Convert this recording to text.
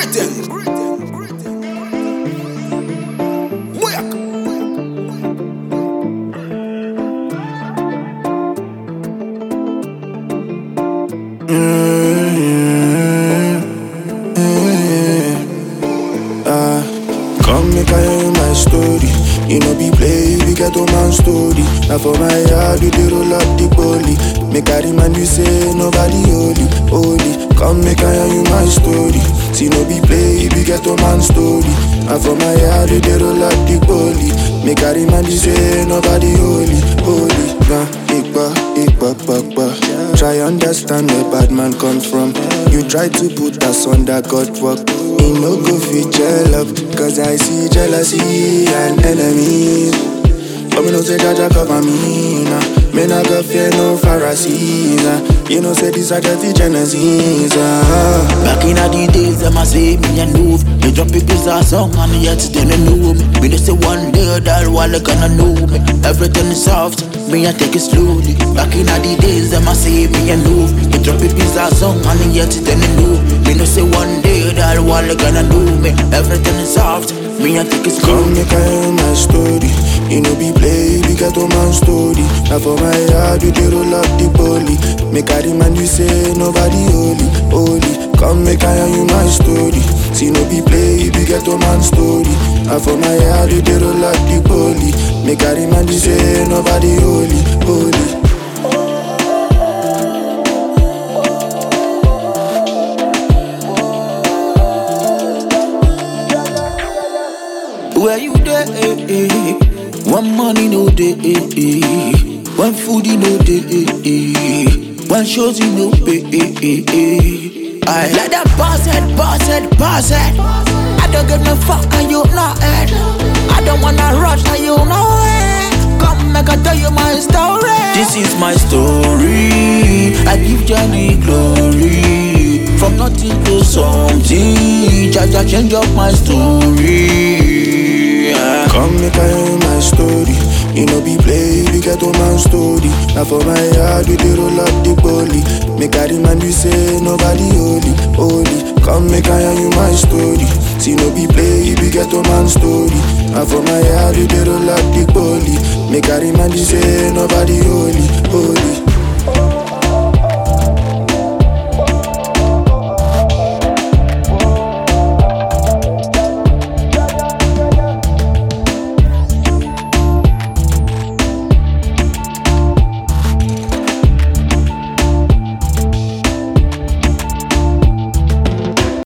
Greeting. Work. Come make I hear my story. You know be play, we get a man story. Now for my yard, you dey roll up the poly. Make I remind you say nobody holy, holy. Come make I hear you my story. See no be play, we get a man story. Now for my yard, you dey roll up the poly. Make I remind you say nobody holy, holy. Nah, ikba, ikba, ikba. Try understand where bad man comes from. You try to put us on that God work. He no go fit gel up Cause I see jealousy and enemies But me no say Jaja cover me nah. Me not go fear no Pharisees nah. You know say these are just the Genesis ah. Back in the days, them a say me and move. They drop it this a song and yet they don't know me. Me they say one day that while they gonna know me. Everything is soft, me I take it slowly. Back in the days, them a say me and move. They drop it this a song and yet they don't know me. Me they say one day that while they gonna know me. Everything is soft, me I take it Come slowly. make I hear my story You know be play, we get a man story Now for my yard, you dey roll up the poly Make I remind you say nobody holy, holy Come make I hear you my story See no be play, we get a man story Now for my yard, you dey roll up the poly Make I remind you say nobody holy, holy Where you there? Eh, eh? When money no day, eh, eh. when food you no day, eh, eh. when shows you no pay. Eh, eh, eh. I let that boss head, boss head, boss head. I don't give no fuck, and you know it. I don't wanna rush, and you know it. Come make I tell you my story. This is my story. I give Johnny glory. From nothing to something, Jaja change up my story. Yeah. Come make I hear my story. You know be play, we get a man story. Now for my yard, we dey roll up the poly. Make I remind you say nobody holy, holy. Come make I hear you my story. See no be play, we get a man story. Now for my yard, we dey roll up the poly. Make I remind you say nobody holy, holy.